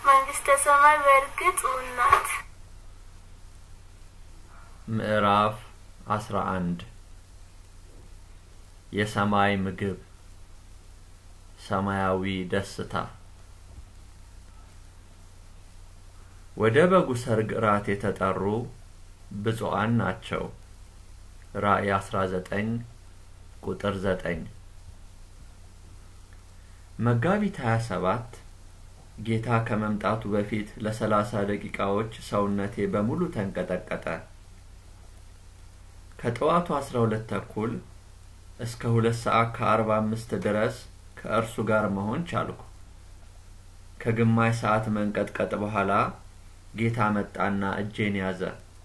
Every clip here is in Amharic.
መንግስተ ሰማይ በእርግጥ እውን ናት። ምዕራፍ አስራ አንድ የሰማይ ምግብ ሰማያዊ ደስታ ወደ በጉ ሰርግ እራት የተጠሩ ብፁዓን ናቸው። ራእይ 19 ቁጥር 9 መጋቢት 27 ጌታ ከመምጣቱ በፊት ለሰላሳ ደቂቃዎች ሰውነቴ በሙሉ ተንቀጠቀጠ። ከጠዋቱ 12 ተኩል እስከ ሁለት ሰዓት ከአርባ አምስት ድረስ ከእርሱ ጋር መሆን ቻልኩ። ከግማሽ ሰዓት መንቀጥቀጥ በኋላ ጌታ መጣና እጄን ያዘ።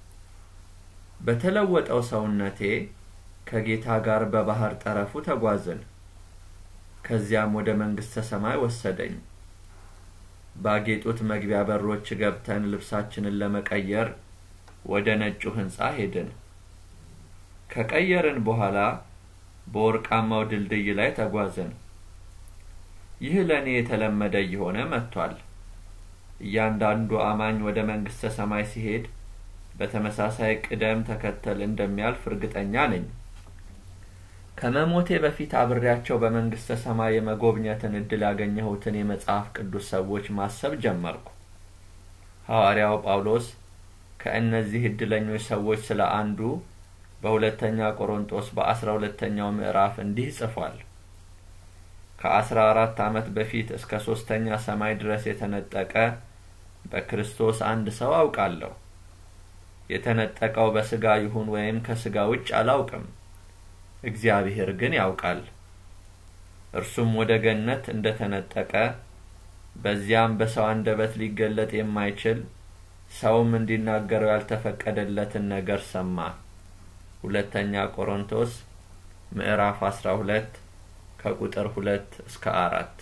በተለወጠው ሰውነቴ ከጌታ ጋር በባህር ጠረፉ ተጓዝን። ከዚያም ወደ መንግስተ ሰማይ ወሰደኝ። ባጌጡት መግቢያ በሮች ገብተን ልብሳችንን ለመቀየር ወደ ነጩ ሕንጻ ሄድን። ከቀየርን በኋላ በወርቃማው ድልድይ ላይ ተጓዝን። ይህ ለእኔ የተለመደ እየሆነ መጥቷል። እያንዳንዱ አማኝ ወደ መንግስተ ሰማይ ሲሄድ በተመሳሳይ ቅደም ተከተል እንደሚያልፍ እርግጠኛ ነኝ። ከመሞቴ በፊት አብሬያቸው በመንግስተ ሰማይ የመጎብኘትን እድል ያገኘሁትን የመጽሐፍ ቅዱስ ሰዎች ማሰብ ጀመርኩ። ሐዋርያው ጳውሎስ ከእነዚህ እድለኞች ሰዎች ስለ አንዱ በሁለተኛ ቆሮንጦስ በአስራ ሁለተኛው ምዕራፍ እንዲህ ጽፏል። ከአስራ አራት ዓመት በፊት እስከ ሶስተኛ ሰማይ ድረስ የተነጠቀ በክርስቶስ አንድ ሰው አውቃለሁ። የተነጠቀው በስጋ ይሁን ወይም ከስጋ ውጭ አላውቅም፣ እግዚአብሔር ግን ያውቃል። እርሱም ወደ ገነት እንደ ተነጠቀ በዚያም በሰው አንደበት ሊገለጥ የማይችል ሰውም እንዲናገረው ያልተፈቀደለትን ነገር ሰማ። ሁለተኛ ቆሮንቶስ ምዕራፍ 12 ከቁጥር 2 እስከ አራት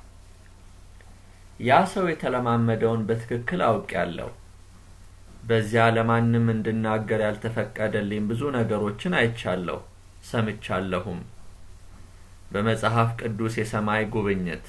ያ ሰው የተለማመደውን በትክክል አውቄያለሁ። በዚያ ለማንም እንድናገር ያልተፈቀደልኝ ብዙ ነገሮችን አይቻለሁ፣ ሰምቻለሁም። በመጽሐፍ ቅዱስ የሰማይ ጉብኝት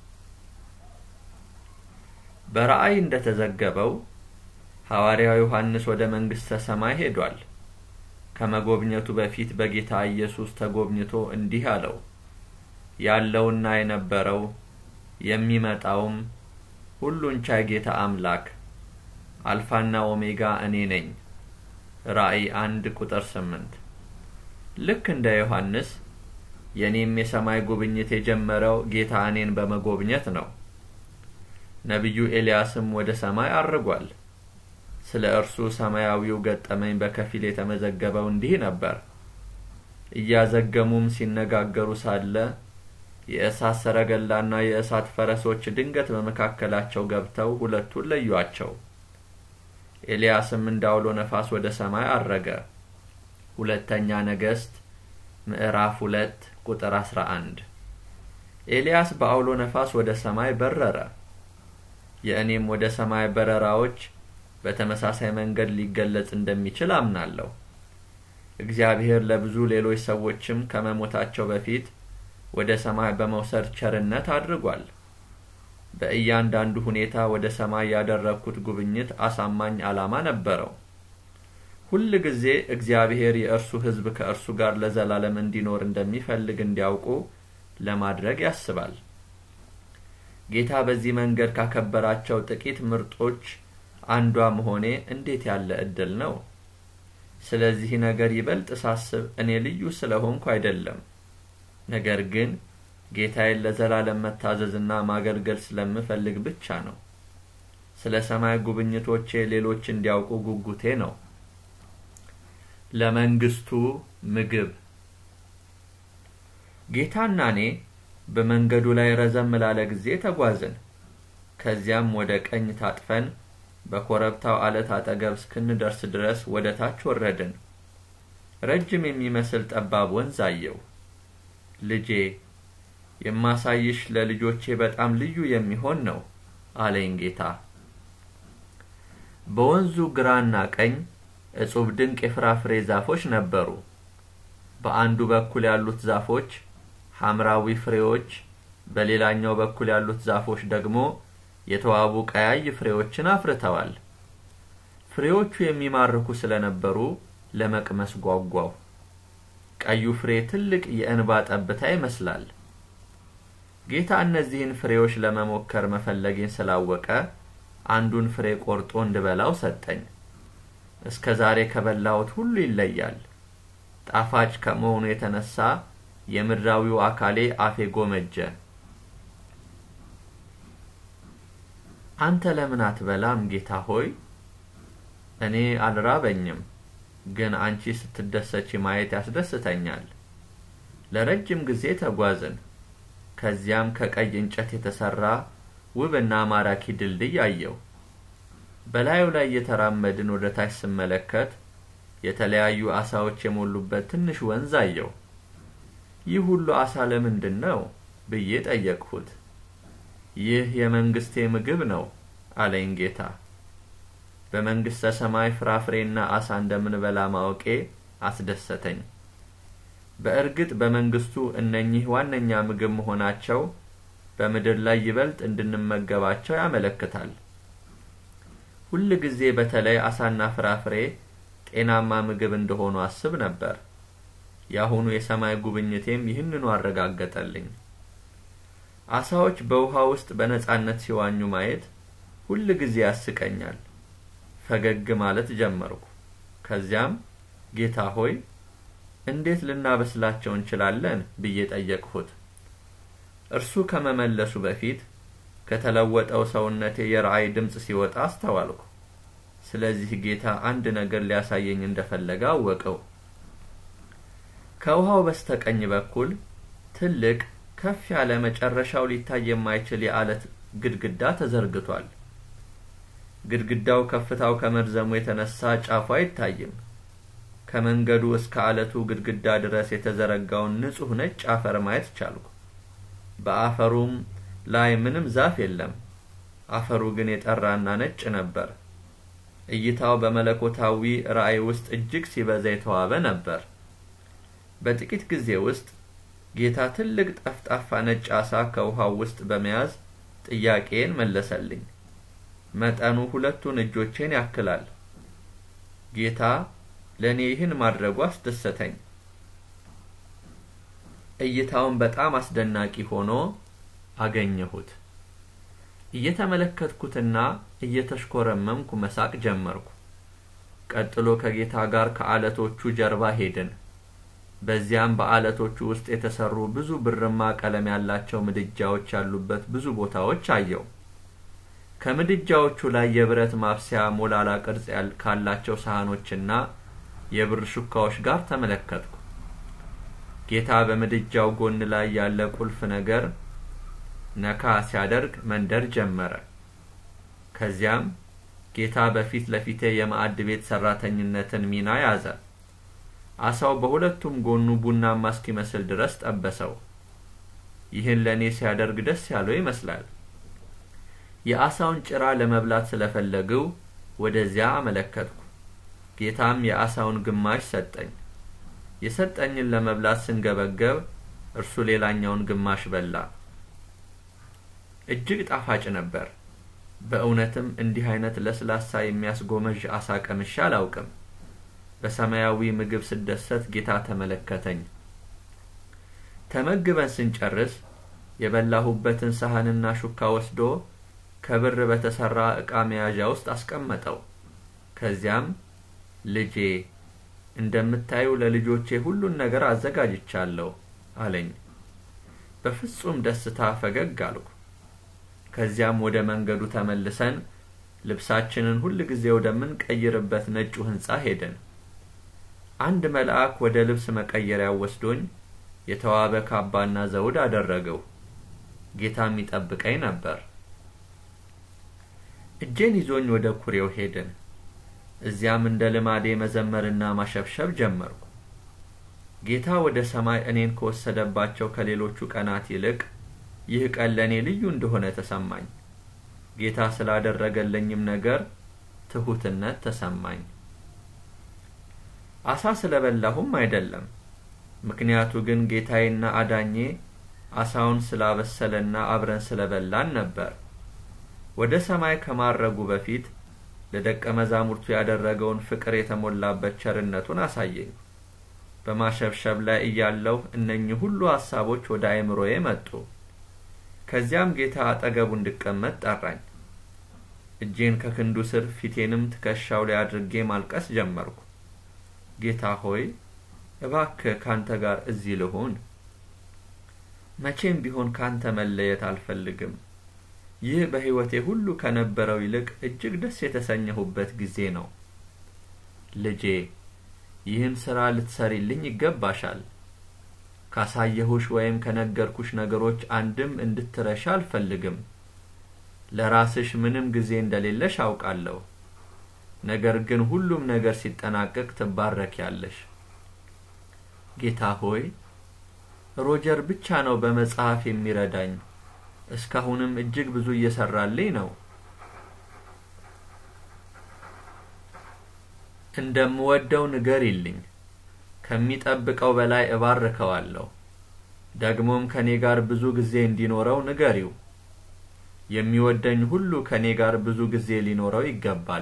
በራእይ እንደተዘገበው ሐዋርያው ዮሐንስ ወደ መንግሥተ ሰማይ ሄዷል። ከመጎብኘቱ በፊት በጌታ ኢየሱስ ተጎብኝቶ እንዲህ አለው፣ ያለውና የነበረው የሚመጣውም ሁሉን ቻይ ጌታ አምላክ አልፋና ኦሜጋ እኔ ነኝ። ራእይ አንድ ቁጥር ስምንት ልክ እንደ ዮሐንስ የእኔም የሰማይ ጉብኝት የጀመረው ጌታ እኔን በመጎብኘት ነው። ነቢዩ ኤልያስም ወደ ሰማይ አርጓል። ስለ እርሱ ሰማያዊው ገጠመኝ በከፊል የተመዘገበው እንዲህ ነበር። እያዘገሙም ሲነጋገሩ ሳለ የእሳት ሰረገላና የእሳት ፈረሶች ድንገት በመካከላቸው ገብተው ሁለቱን ለዩአቸው። ኤልያስም እንዳውሎ ነፋስ ወደ ሰማይ አረገ። ሁለተኛ ነገሥት ምዕራፍ ሁለት ቁጥር አስራ አንድ ኤልያስ በአውሎ ነፋስ ወደ ሰማይ በረረ። የእኔም ወደ ሰማይ በረራዎች በተመሳሳይ መንገድ ሊገለጽ እንደሚችል አምናለሁ። እግዚአብሔር ለብዙ ሌሎች ሰዎችም ከመሞታቸው በፊት ወደ ሰማይ በመውሰድ ቸርነት አድርጓል። በእያንዳንዱ ሁኔታ ወደ ሰማይ ያደረግኩት ጉብኝት አሳማኝ ዓላማ ነበረው። ሁል ጊዜ እግዚአብሔር የእርሱ ሕዝብ ከእርሱ ጋር ለዘላለም እንዲኖር እንደሚፈልግ እንዲያውቁ ለማድረግ ያስባል። ጌታ በዚህ መንገድ ካከበራቸው ጥቂት ምርጦች አንዷ መሆኔ እንዴት ያለ እድል ነው! ስለዚህ ነገር ይበልጥ ሳስብ እኔ ልዩ ስለሆንኩ አይደለም፣ ነገር ግን ጌታዬን ለዘላለም መታዘዝና ማገልገል ስለምፈልግ ብቻ ነው። ስለ ሰማይ ጉብኝቶቼ ሌሎች እንዲያውቁ ጉጉቴ ነው። ለመንግስቱ ምግብ ጌታና እኔ በመንገዱ ላይ ረዘም ላለ ጊዜ ተጓዝን። ከዚያም ወደ ቀኝ ታጥፈን በኮረብታው አለት አጠገብ እስክንደርስ ድረስ ወደ ታች ወረድን። ረጅም የሚመስል ጠባብ ወንዝ አየው። ልጄ የማሳይሽ ለልጆቼ በጣም ልዩ የሚሆን ነው አለኝ ጌታ። በወንዙ ግራና ቀኝ እጹብ ድንቅ የፍራፍሬ ዛፎች ነበሩ። በአንዱ በኩል ያሉት ዛፎች ሐምራዊ ፍሬዎች፣ በሌላኛው በኩል ያሉት ዛፎች ደግሞ የተዋቡ ቀያይ ፍሬዎችን አፍርተዋል። ፍሬዎቹ የሚማርኩ ስለነበሩ ለመቅመስ ጓጓው። ቀዩ ፍሬ ትልቅ የእንባ ጠብታ ይመስላል። ጌታ እነዚህን ፍሬዎች ለመሞከር መፈለጌን ስላወቀ አንዱን ፍሬ ቆርጦ እንድበላው ሰጠኝ። እስከ ዛሬ ከበላሁት ሁሉ ይለያል። ጣፋጭ ከመሆኑ የተነሳ የምድራዊው አካሌ አፌ ጎመጀ። አንተ ለምን አትበላም ጌታ ሆይ? እኔ አልራበኝም፣ ግን አንቺ ስትደሰች ማየት ያስደስተኛል። ለረጅም ጊዜ ተጓዝን። ከዚያም ከቀይ እንጨት የተሰራ ውብና ማራኪ ድልድይ አየው። በላዩ ላይ እየተራመድን ወደ ታች ስመለከት የተለያዩ አሳዎች የሞሉበት ትንሽ ወንዝ አየው። ይህ ሁሉ አሳ ለምንድን ነው ብዬ ጠየቅሁት። ይህ የመንግስቴ ምግብ ነው አለኝ ጌታ። በመንግስተ ሰማይ ፍራፍሬና አሳ እንደምንበላ ማወቄ አስደሰተኝ። በእርግጥ በመንግስቱ እነኚህ ዋነኛ ምግብ መሆናቸው በምድር ላይ ይበልጥ እንድንመገባቸው ያመለክታል። ሁል ጊዜ በተለይ አሳና ፍራፍሬ ጤናማ ምግብ እንደሆኑ አስብ ነበር። የአሁኑ የሰማይ ጉብኝቴም ይህንኑ አረጋገጠልኝ። አሳዎች በውሃ ውስጥ በነጻነት ሲዋኙ ማየት ሁል ጊዜ ያስቀኛል። ፈገግ ማለት ጀመርኩ። ከዚያም ጌታ ሆይ እንዴት ልናበስላቸው እንችላለን ብዬ ጠየቅሁት። እርሱ ከመመለሱ በፊት ከተለወጠው ሰውነቴ የራእይ ድምፅ ሲወጣ አስተዋልኩ። ስለዚህ ጌታ አንድ ነገር ሊያሳየኝ እንደፈለገ አወቀው። ከውሃው በስተቀኝ በኩል ትልቅ ከፍ ያለ መጨረሻው ሊታይ የማይችል የአለት ግድግዳ ተዘርግቷል። ግድግዳው ከፍታው ከመርዘሙ የተነሳ ጫፉ አይታይም። ከመንገዱ እስከ አለቱ ግድግዳ ድረስ የተዘረጋውን ንጹሕ ነጭ አፈር ማየት ቻልኩ። በአፈሩም ላይ ምንም ዛፍ የለም። አፈሩ ግን የጠራና ነጭ ነበር። እይታው በመለኮታዊ ራእይ ውስጥ እጅግ ሲበዛ የተዋበ ነበር። በጥቂት ጊዜ ውስጥ ጌታ ትልቅ ጠፍጣፋ ነጭ አሳ ከውሃው ውስጥ በመያዝ ጥያቄን መለሰልኝ። መጠኑ ሁለቱን እጆቼን ያክላል። ጌታ ለእኔ ይህን ማድረጉ አስደሰተኝ። እይታውን በጣም አስደናቂ ሆኖ አገኘሁት። እየተመለከትኩትና እየተሽኮረመምኩ መሳቅ ጀመርኩ። ቀጥሎ ከጌታ ጋር ከአለቶቹ ጀርባ ሄድን። በዚያም በአለቶቹ ውስጥ የተሰሩ ብዙ ብርማ ቀለም ያላቸው ምድጃዎች ያሉበት ብዙ ቦታዎች አየው። ከምድጃዎቹ ላይ የብረት ማብሰያ ሞላላ ቅርጽ ካላቸው ሳህኖችና የብር ሹካዎች ጋር ተመለከትኩ። ጌታ በምድጃው ጎን ላይ ያለ ቁልፍ ነገር ነካ ሲያደርግ መንደር ጀመረ። ከዚያም ጌታ በፊት ለፊቴ የማዕድ ቤት ሰራተኝነትን ሚና ያዘ። አሳው በሁለቱም ጎኑ ቡናማ እስኪመስል ድረስ ጠበሰው። ይህን ለእኔ ሲያደርግ ደስ ያለው ይመስላል። የአሳውን ጭራ ለመብላት ስለፈለግው ወደዚያ አመለከትኩ። ጌታም የአሳውን ግማሽ ሰጠኝ። የሰጠኝን ለመብላት ስንገበገብ እርሱ ሌላኛውን ግማሽ በላ። እጅግ ጣፋጭ ነበር። በእውነትም እንዲህ አይነት ለስላሳ የሚያስጎመዥ አሳ ቀምሼ አላውቅም። በሰማያዊ ምግብ ስደሰት ጌታ ተመለከተኝ። ተመግበን ስንጨርስ የበላሁበትን ሳህንና ሹካ ወስዶ ከብር በተሰራ ዕቃ መያዣ ውስጥ አስቀመጠው። ከዚያም ልጄ እንደምታዩ ለልጆቼ ሁሉን ነገር አዘጋጅቻለሁ አለኝ። በፍጹም ደስታ ፈገግ አልኩ። ከዚያም ወደ መንገዱ ተመልሰን ልብሳችንን ሁል ጊዜ ወደምንቀይርበት ነጩ ሕንጻ ሄደን አንድ መልአክ ወደ ልብስ መቀየሪያው ወስዶኝ የተዋበ ካባና ዘውድ አደረገው። ጌታም ይጠብቀኝ ነበር። እጄን ይዞኝ ወደ ኩሬው ሄድን። እዚያም እንደ ልማዴ መዘመርና ማሸብሸብ ጀመርኩ። ጌታ ወደ ሰማይ እኔን ከወሰደባቸው ከሌሎቹ ቀናት ይልቅ ይህ ቀን ለእኔ ልዩ እንደሆነ ተሰማኝ። ጌታ ስላደረገለኝም ነገር ትሑትነት ተሰማኝ። አሳ ስለበላሁም አይደለም። ምክንያቱ ግን ጌታዬና አዳኜ አሳውን ስላበሰለና አብረን ስለበላን ነበር። ወደ ሰማይ ከማረጉ በፊት ለደቀ መዛሙርቱ ያደረገውን ፍቅር የተሞላበት ቸርነቱን አሳየኝ። በማሸብሸብ ላይ እያለሁ እነኚህ ሁሉ ሐሳቦች ወደ አእምሮዬ መጡ። ከዚያም ጌታ አጠገቡ እንድቀመጥ ጠራኝ። እጄን ከክንዱ ስር ፊቴንም ትከሻው ላይ አድርጌ ማልቀስ ጀመርኩ። ጌታ ሆይ እባክህ ካንተ ጋር እዚህ ልሁን። መቼም ቢሆን ካንተ መለየት አልፈልግም። ይህ በሕይወቴ ሁሉ ከነበረው ይልቅ እጅግ ደስ የተሰኘሁበት ጊዜ ነው። ልጄ ይህን ሥራ ልትሰሪልኝ ይገባሻል። ካሳየሁሽ ወይም ከነገርኩሽ ነገሮች አንድም እንድትረሻ አልፈልግም። ለራስሽ ምንም ጊዜ እንደሌለሽ አውቃለሁ። ነገር ግን ሁሉም ነገር ሲጠናቀቅ ትባረኪያለሽ። ጌታ ሆይ ሮጀር ብቻ ነው በመጽሐፍ የሚረዳኝ። እስካሁንም እጅግ ብዙ እየሰራልኝ ነው። እንደምወደው ንገሪልኝ። ከሚጠብቀው በላይ እባርከዋለሁ። ደግሞም ከኔ ጋር ብዙ ጊዜ እንዲኖረው ንገሪው። የሚወደኝ ሁሉ ከኔ ጋር ብዙ ጊዜ ሊኖረው ይገባል።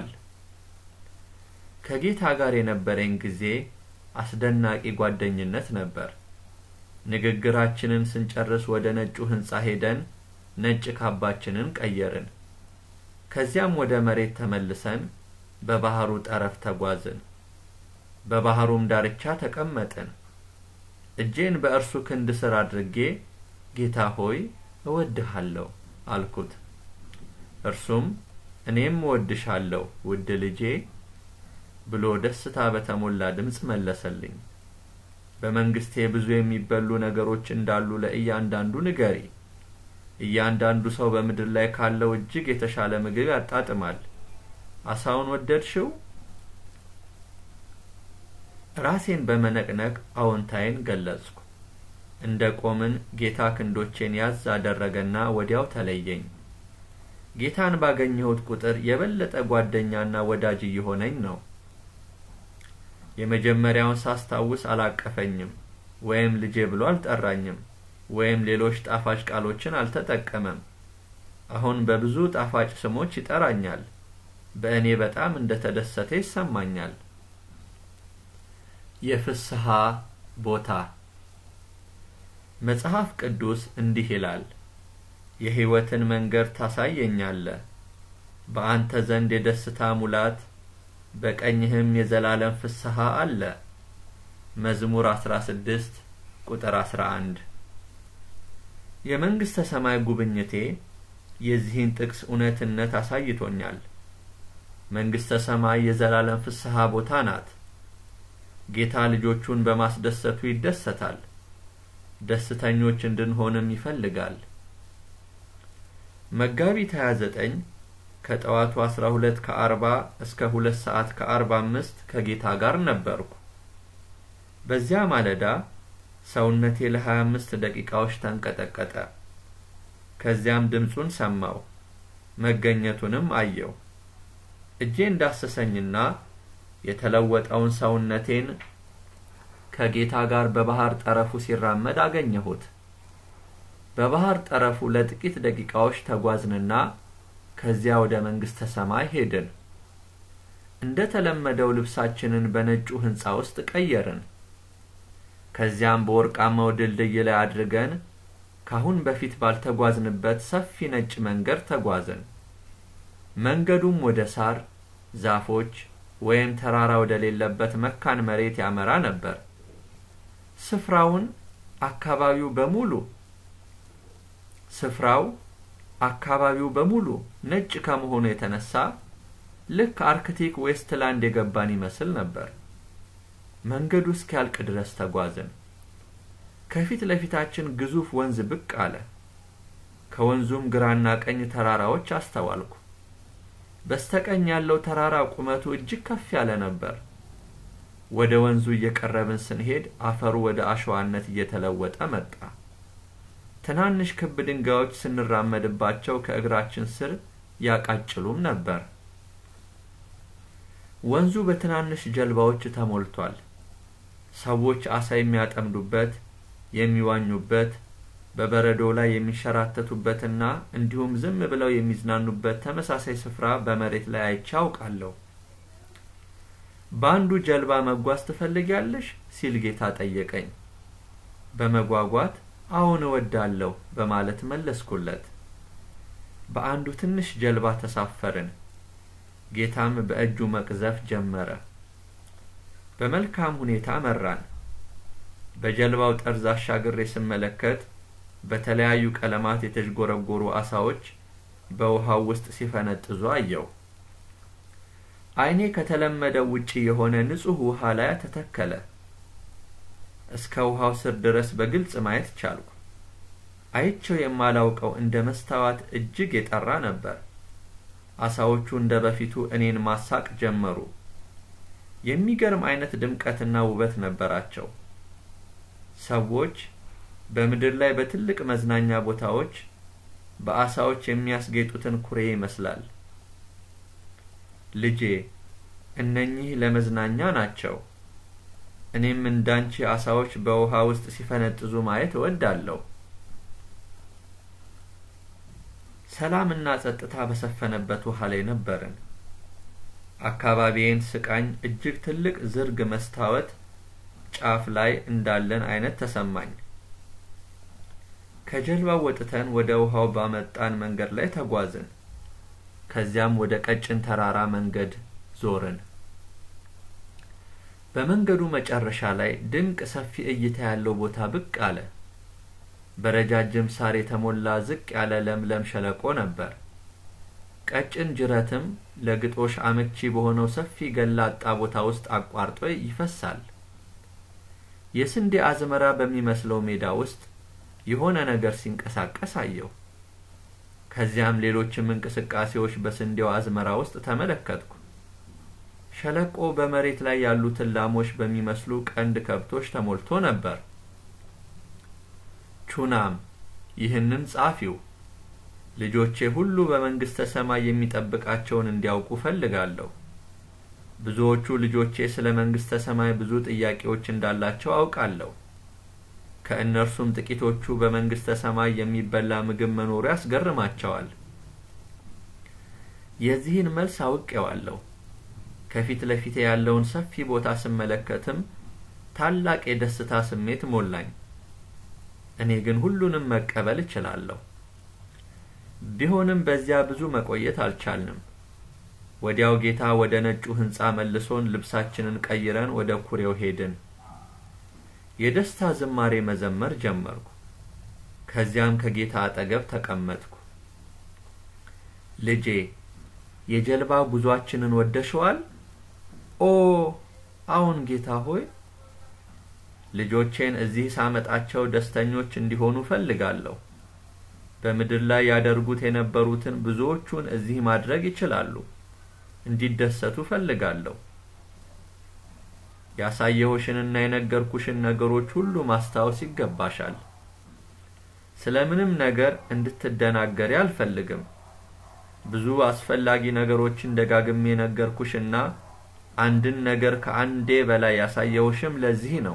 ከጌታ ጋር የነበረኝ ጊዜ አስደናቂ ጓደኝነት ነበር። ንግግራችንን ስንጨርስ ወደ ነጩ ሕንጻ ሄደን ነጭ ካባችንን ቀየርን። ከዚያም ወደ መሬት ተመልሰን በባህሩ ጠረፍ ተጓዝን። በባህሩም ዳርቻ ተቀመጥን። እጄን በእርሱ ክንድ ስር አድርጌ ጌታ ሆይ እወድሃለሁ አልኩት። እርሱም እኔም እወድሻለሁ ውድ ልጄ ብሎ ደስታ በተሞላ ድምፅ መለሰልኝ። በመንግስቴ ብዙ የሚበሉ ነገሮች እንዳሉ ለእያንዳንዱ ንገሪ። እያንዳንዱ ሰው በምድር ላይ ካለው እጅግ የተሻለ ምግብ ያጣጥማል። አሳውን ወደድሽው? ራሴን በመነቅነቅ አዎንታዬን ገለጽኩ። እንደ ቆምን ጌታ ክንዶቼን ያዝ አደረገና ወዲያው ተለየኝ። ጌታን ባገኘሁት ቁጥር የበለጠ ጓደኛና ወዳጅ እየሆነኝ ነው። የመጀመሪያውን ሳስታውስ አላቀፈኝም፣ ወይም ልጄ ብሎ አልጠራኝም፣ ወይም ሌሎች ጣፋጭ ቃሎችን አልተጠቀመም። አሁን በብዙ ጣፋጭ ስሞች ይጠራኛል። በእኔ በጣም እንደ ተደሰተ ይሰማኛል። የፍስሐ ቦታ መጽሐፍ ቅዱስ እንዲህ ይላል፣ የሕይወትን መንገድ ታሳየኛለህ፣ በአንተ ዘንድ የደስታ ሙላት፣ በቀኝህም የዘላለም ፍስሐ አለ። መዝሙር 16 ቁጥር 11 የመንግሥተ ሰማይ ጉብኝቴ የዚህን ጥቅስ እውነትነት አሳይቶኛል። መንግሥተ ሰማይ የዘላለም ፍስሐ ቦታ ናት። ጌታ ልጆቹን በማስደሰቱ ይደሰታል። ደስተኞች እንድንሆንም ይፈልጋል። መጋቢት 29 ከጠዋቱ 12 ከ40 እስከ 2 ሰዓት ከ45 ከጌታ ጋር ነበርኩ። በዚያ ማለዳ ሰውነቴ ለ25 ደቂቃዎች ተንቀጠቀጠ። ከዚያም ድምፁን ሰማው፣ መገኘቱንም አየው። እጄ እንዳሰሰኝና የተለወጠውን ሰውነቴን ከጌታ ጋር በባህር ጠረፉ ሲራመድ አገኘሁት። በባህር ጠረፉ ለጥቂት ደቂቃዎች ተጓዝንና ከዚያ ወደ መንግሥተ ሰማይ ሄድን። እንደ ተለመደው ልብሳችንን በነጩ ሕንጻ ውስጥ ቀየርን። ከዚያም በወርቃማው ድልድይ ላይ አድርገን ካሁን በፊት ባልተጓዝንበት ሰፊ ነጭ መንገድ ተጓዝን። መንገዱም ወደ ሳር፣ ዛፎች ወይም ተራራ ወደሌለበት መካን መሬት ያመራ ነበር። ስፍራውን አካባቢው በሙሉ ስፍራው አካባቢው በሙሉ ነጭ ከመሆኑ የተነሳ ልክ አርክቲክ ዌስትላንድ የገባን ይመስል ነበር። መንገዱ እስኪያልቅ ድረስ ተጓዝን። ከፊት ለፊታችን ግዙፍ ወንዝ ብቅ አለ። ከወንዙም ግራና ቀኝ ተራራዎች አስተዋልኩ። በስተቀኝ ያለው ተራራ ቁመቱ እጅግ ከፍ ያለ ነበር። ወደ ወንዙ እየቀረብን ስንሄድ አፈሩ ወደ አሸዋነት እየተለወጠ መጣ። ትናንሽ ክብ ድንጋዮች ስንራመድባቸው ከእግራችን ስር ያቃጭሉም ነበር። ወንዙ በትናንሽ ጀልባዎች ተሞልቷል። ሰዎች አሳ የሚያጠምዱበት፣ የሚዋኙበት፣ በበረዶ ላይ የሚንሸራተቱበትና እንዲሁም ዝም ብለው የሚዝናኑበት ተመሳሳይ ስፍራ በመሬት ላይ አይቼ አውቃለሁ። በአንዱ ጀልባ መጓዝ ትፈልጊያለሽ? ሲል ጌታ ጠየቀኝ። በመጓጓት አዎን እወዳለሁ በማለት መለስኩለት። በአንዱ ትንሽ ጀልባ ተሳፈርን። ጌታም በእጁ መቅዘፍ ጀመረ። በመልካም ሁኔታ መራን። በጀልባው ጠርዝ አሻግሬ ስመለከት በተለያዩ ቀለማት የተዥጎረጎሩ አሳዎች በውሃው ውስጥ ሲፈነጥዙ አየው። ዓይኔ ከተለመደው ውጪ የሆነ ንጹሕ ውሃ ላይ ተተከለ። እስከ ውሃው ስር ድረስ በግልጽ ማየት ቻልኩ። አይቸው የማላውቀው እንደ መስታወት እጅግ የጠራ ነበር። አሳዎቹ እንደ በፊቱ እኔን ማሳቅ ጀመሩ። የሚገርም አይነት ድምቀትና ውበት ነበራቸው። ሰዎች በምድር ላይ በትልቅ መዝናኛ ቦታዎች በአሳዎች የሚያስጌጡትን ኩሬ ይመስላል። ልጄ እነኚህ ለመዝናኛ ናቸው። እኔም እንዳንቺ አሳዎች በውሃ ውስጥ ሲፈነጥዙ ማየት እወዳለሁ። ሰላምና ጸጥታ በሰፈነበት ውሃ ላይ ነበርን። አካባቢዬን ስቃኝ እጅግ ትልቅ ዝርግ መስታወት ጫፍ ላይ እንዳለን አይነት ተሰማኝ። ከጀልባው ወጥተን ወደ ውሃው ባመጣን መንገድ ላይ ተጓዝን። ከዚያም ወደ ቀጭን ተራራ መንገድ ዞርን። በመንገዱ መጨረሻ ላይ ድንቅ ሰፊ እይታ ያለው ቦታ ብቅ አለ። በረጃጅም ሳር የተሞላ ዝቅ ያለ ለምለም ሸለቆ ነበር። ቀጭን ጅረትም ለግጦሽ አመቺ በሆነው ሰፊ ገላጣ ቦታ ውስጥ አቋርጦ ይፈሳል። የስንዴ አዝመራ በሚመስለው ሜዳ ውስጥ የሆነ ነገር ሲንቀሳቀስ አየሁ። ከዚያም ሌሎችም እንቅስቃሴዎች በስንዴው አዝመራ ውስጥ ተመለከትኩ። ሸለቆ በመሬት ላይ ያሉትን ላሞች በሚመስሉ ቀንድ ከብቶች ተሞልቶ ነበር። ቹናም ይህንን ጻፊው ልጆቼ ሁሉ በመንግስተ ሰማይ የሚጠብቃቸውን እንዲያውቁ ፈልጋለሁ። ብዙዎቹ ልጆቼ ስለ መንግስተ ሰማይ ብዙ ጥያቄዎች እንዳላቸው አውቃለሁ። ከእነርሱም ጥቂቶቹ በመንግስተ ሰማይ የሚበላ ምግብ መኖሩ ያስገርማቸዋል። የዚህን መልስ አውቄዋለሁ። ከፊት ለፊቴ ያለውን ሰፊ ቦታ ስመለከትም ታላቅ የደስታ ስሜት ሞላኝ። እኔ ግን ሁሉንም መቀበል እችላለሁ። ቢሆንም በዚያ ብዙ መቆየት አልቻልንም። ወዲያው ጌታ ወደ ነጩ ሕንጻ መልሶን ልብሳችንን ቀይረን ወደ ኩሬው ሄድን። የደስታ ዝማሬ መዘመር ጀመርኩ። ከዚያም ከጌታ አጠገብ ተቀመጥኩ። ልጄ የጀልባ ጉዟችንን ወደሸዋል? ኦ አዎን ጌታ ሆይ። ልጆቼን እዚህ ሳመጣቸው ደስተኞች እንዲሆኑ ፈልጋለሁ። በምድር ላይ ያደርጉት የነበሩትን ብዙዎቹን እዚህ ማድረግ ይችላሉ። እንዲደሰቱ ፈልጋለሁ። ያሳየሁሽንና የነገርኩሽን ነገሮች ሁሉ ማስታወስ ይገባሻል። ስለ ምንም ነገር እንድትደናገሪ አልፈልግም። ብዙ አስፈላጊ ነገሮችን ደጋግሜ ነገርኩሽና አንድን ነገር ከአንዴ በላይ ያሳየሁሽም ለዚህ ነው።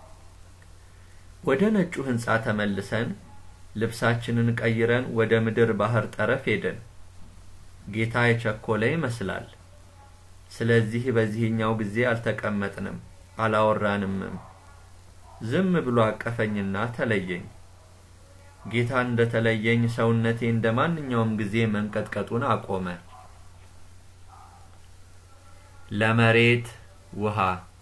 ወደ ነጩ ሕንጻ ተመልሰን ልብሳችንን ቀይረን ወደ ምድር ባህር ጠረፍ ሄድን። ጌታ የቸኮለ ይመስላል። ስለዚህ በዚህኛው ጊዜ አልተቀመጥንም፣ አላወራንምም። ዝም ብሎ አቀፈኝና ተለየኝ። ጌታ እንደ ተለየኝ ሰውነቴ እንደ ማንኛውም ጊዜ መንቀጥቀጡን አቆመ። ለመሬት ውሃ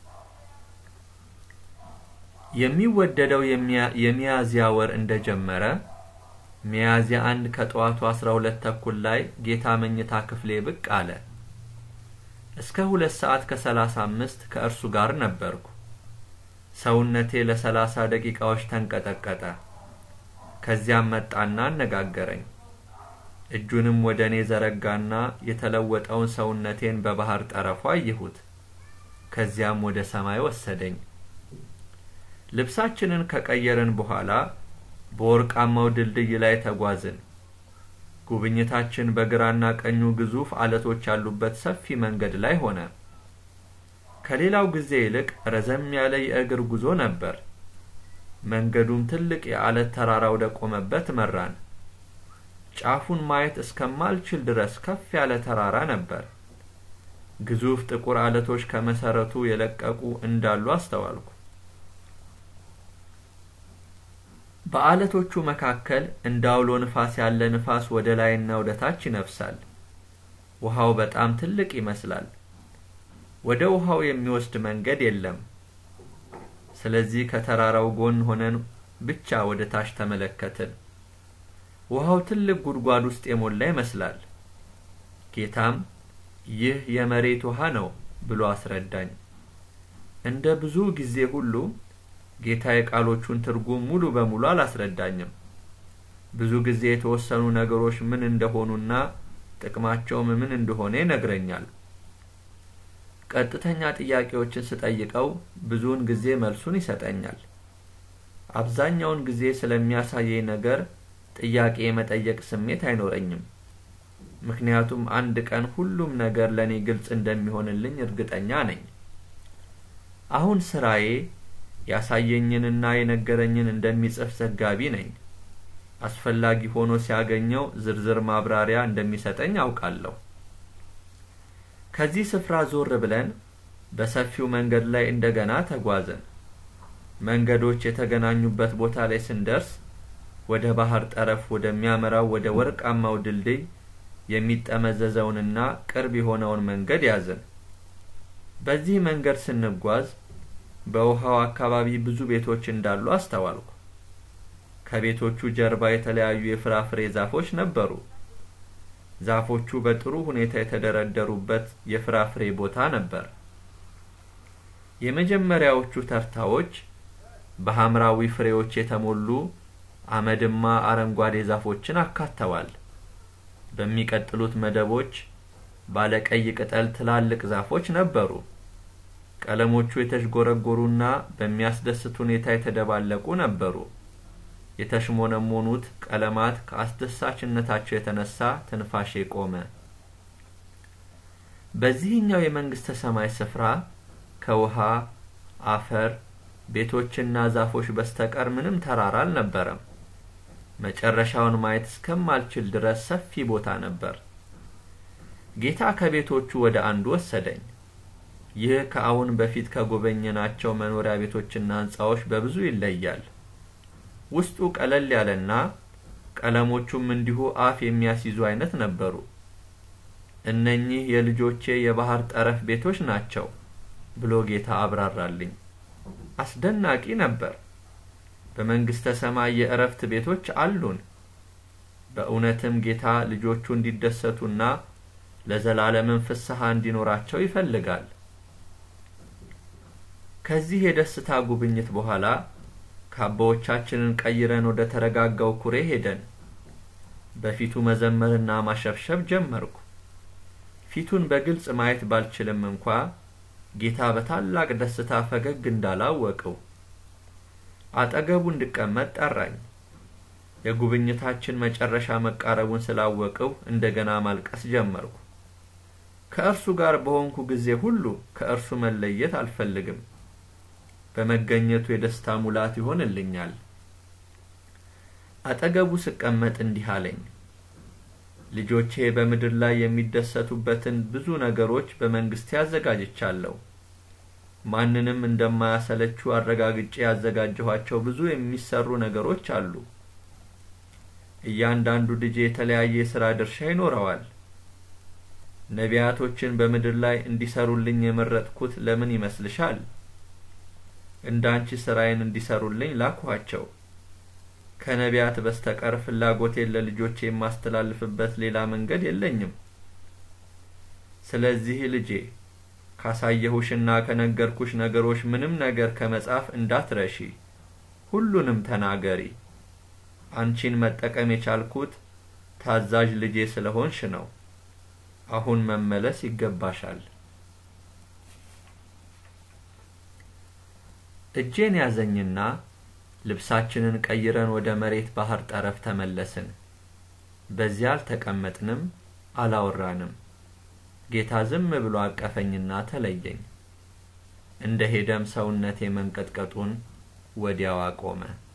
የሚወደደው የሚያዝያ ወር እንደጀመረ ሚያዝያ አንድ ከጠዋቱ አስራ ሁለት ተኩል ላይ ጌታ መኝታ ክፍሌ ብቅ አለ። እስከ ሁለት ሰዓት ከሰላሳ አምስት ከእርሱ ጋር ነበርኩ። ሰውነቴ ለሰላሳ ደቂቃዎች ተንቀጠቀጠ። ከዚያም መጣና አነጋገረኝ። እጁንም ወደ እኔ ዘረጋና የተለወጠውን ሰውነቴን በባህር ጠረፉ አየሁት። ከዚያም ወደ ሰማይ ወሰደኝ። ልብሳችንን ከቀየርን በኋላ በወርቃማው ድልድይ ላይ ተጓዝን። ጉብኝታችን በግራና ቀኙ ግዙፍ አለቶች ያሉበት ሰፊ መንገድ ላይ ሆነ። ከሌላው ጊዜ ይልቅ ረዘም ያለ የእግር ጉዞ ነበር። መንገዱም ትልቅ የአለት ተራራ ወደ ቆመበት መራን። ጫፉን ማየት እስከማልችል ድረስ ከፍ ያለ ተራራ ነበር። ግዙፍ ጥቁር አለቶች ከመሰረቱ የለቀቁ እንዳሉ አስተዋልኩ። በአለቶቹ መካከል እንደ አውሎ ንፋስ ያለ ንፋስ ወደ ላይና ወደ ታች ይነፍሳል። ውሃው በጣም ትልቅ ይመስላል። ወደ ውሃው የሚወስድ መንገድ የለም። ስለዚህ ከተራራው ጎን ሆነን ብቻ ወደ ታች ተመለከትን። ውሃው ትልቅ ጉድጓድ ውስጥ የሞላ ይመስላል። ጌታም ይህ የመሬት ውሃ ነው ብሎ አስረዳኝ። እንደ ብዙ ጊዜ ሁሉ ጌታ የቃሎቹን ትርጉም ሙሉ በሙሉ አላስረዳኝም። ብዙ ጊዜ የተወሰኑ ነገሮች ምን እንደሆኑና ጥቅማቸውም ምን እንደሆነ ይነግረኛል። ቀጥተኛ ጥያቄዎችን ስጠይቀው ብዙውን ጊዜ መልሱን ይሰጠኛል። አብዛኛውን ጊዜ ስለሚያሳየኝ ነገር ጥያቄ የመጠየቅ ስሜት አይኖረኝም። ምክንያቱም አንድ ቀን ሁሉም ነገር ለእኔ ግልጽ እንደሚሆንልኝ እርግጠኛ ነኝ። አሁን ስራዬ ያሳየኝንና የነገረኝን እንደሚጽፍ ዘጋቢ ነኝ። አስፈላጊ ሆኖ ሲያገኘው ዝርዝር ማብራሪያ እንደሚሰጠኝ አውቃለሁ። ከዚህ ስፍራ ዞር ብለን በሰፊው መንገድ ላይ እንደገና ተጓዘን። መንገዶች የተገናኙበት ቦታ ላይ ስንደርስ ወደ ባህር ጠረፍ ወደሚያመራው ወደ ወርቃማው ድልድይ የሚጠመዘዘውንና ቅርብ የሆነውን መንገድ ያዝን። በዚህ መንገድ ስንጓዝ በውሃው አካባቢ ብዙ ቤቶች እንዳሉ አስተዋልኩ። ከቤቶቹ ጀርባ የተለያዩ የፍራፍሬ ዛፎች ነበሩ። ዛፎቹ በጥሩ ሁኔታ የተደረደሩበት የፍራፍሬ ቦታ ነበር። የመጀመሪያዎቹ ተርታዎች በሐምራዊ ፍሬዎች የተሞሉ አመድማ አረንጓዴ ዛፎችን አካተዋል። በሚቀጥሉት መደቦች ባለቀይ ቅጠል ትላልቅ ዛፎች ነበሩ። ቀለሞቹ የተዥጎረጎሩና በሚያስደስት ሁኔታ የተደባለቁ ነበሩ። የተሽሞነሞኑት ቀለማት ከአስደሳችነታቸው የተነሳ ትንፋሼ ቆመ። በዚህኛው የመንግስተ ሰማይ ስፍራ ከውሃ፣ አፈር፣ ቤቶችና ዛፎች በስተቀር ምንም ተራራ አልነበረም። መጨረሻውን ማየት እስከማልችል ድረስ ሰፊ ቦታ ነበር። ጌታ ከቤቶቹ ወደ አንዱ ወሰደኝ። ይህ ከአሁን በፊት ከጎበኘናቸው መኖሪያ ቤቶችና ህንጻዎች በብዙ ይለያል። ውስጡ ቀለል ያለና ቀለሞቹም እንዲሁ አፍ የሚያስይዙ አይነት ነበሩ። እነኚህ የልጆቼ የባህር ጠረፍ ቤቶች ናቸው ብሎ ጌታ አብራራልኝ። አስደናቂ ነበር። በመንግስተ ሰማይ የእረፍት ቤቶች አሉን። በእውነትም ጌታ ልጆቹ እንዲደሰቱና ለዘላለምን ፍስሐ እንዲኖራቸው ይፈልጋል። ከዚህ የደስታ ጉብኝት በኋላ ካባዎቻችንን ቀይረን ወደ ተረጋጋው ኩሬ ሄደን በፊቱ መዘመርና ማሸብሸብ ጀመርኩ። ፊቱን በግልጽ ማየት ባልችልም እንኳ ጌታ በታላቅ ደስታ ፈገግ እንዳላወቀው አጠገቡ እንድቀመጥ ጠራኝ። የጉብኝታችን መጨረሻ መቃረቡን ስላወቅው እንደገና ማልቀስ ጀመርኩ። ከእርሱ ጋር በሆንኩ ጊዜ ሁሉ ከእርሱ መለየት አልፈልግም። በመገኘቱ የደስታ ሙላት ይሆንልኛል። አጠገቡ ስቀመጥ እንዲህ አለኝ። ልጆቼ በምድር ላይ የሚደሰቱበትን ብዙ ነገሮች በመንግስቴ አዘጋጅቻለሁ። ማንንም እንደማያሰለቹ አረጋግጬ ያዘጋጀኋቸው ብዙ የሚሰሩ ነገሮች አሉ። እያንዳንዱ ልጄ የተለያየ የሥራ ድርሻ ይኖረዋል። ነቢያቶችን በምድር ላይ እንዲሰሩልኝ የመረጥኩት ለምን ይመስልሻል? እንዳንቺ ስራዬን እንዲሰሩልኝ ላኳቸው። ከነቢያት በስተቀር ፍላጎቴን ለልጆቼ የማስተላልፍበት ሌላ መንገድ የለኝም። ስለዚህ ልጄ ካሳየሁሽና ከነገርኩሽ ነገሮች ምንም ነገር ከመጻፍ እንዳትረሺ፣ ሁሉንም ተናገሪ። አንቺን መጠቀም የቻልኩት ታዛዥ ልጄ ስለሆንሽ ነው። አሁን መመለስ ይገባሻል። እጄን ያዘኝና ልብሳችንን ቀይረን ወደ መሬት ባህር ጠረፍ ተመለስን። በዚያ አልተቀመጥንም፣ አላወራንም። ጌታ ዝም ብሎ አቀፈኝና ተለየኝ። እንደ ሄደም ሰውነቴ መንቀጥቀጡን ወዲያው አቆመ።